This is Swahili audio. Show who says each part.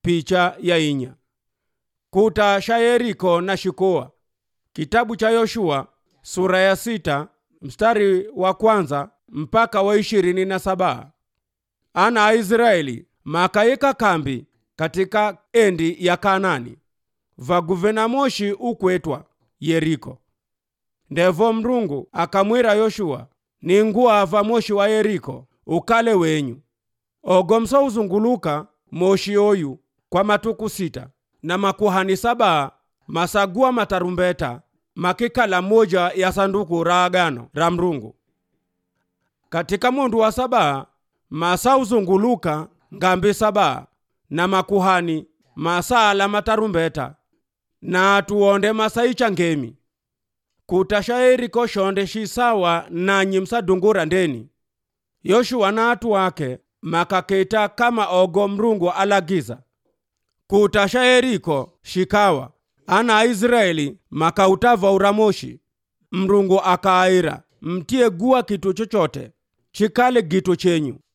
Speaker 1: picha ya inya kuta sha yeriko na shikoa kitabu cha yoshua sura ya sita mstari wa kwanza mpaka wa ishirini na saba ana aisraeli makaika kambi katika endi ya kanani vaguvena moshi ukwetwa yeriko ndevo mrungu akamwira yoshua ninguwa va moshi wa yeriko ukale wenyu ogomso uzunguluka moshi oyu kwa matuku sita na makuhani saba masagua matarumbeta makikala moja ya sanduku ra agano ra mrungu katika mundu wa saba masa uzunguluka ngambi saba na makuhani masala matarumbeta na atuonde masaicha ngemi kutasha yeriko shonde shisawa nanyi msadungura ndeni yoshua na atu wake makaketa kama ogo mrungu alagiza kutasha yeriko shikawa ana aisraeli makautava uramoshi mrungu akaaira mtie gua kitu chochote chikale gitu chenyu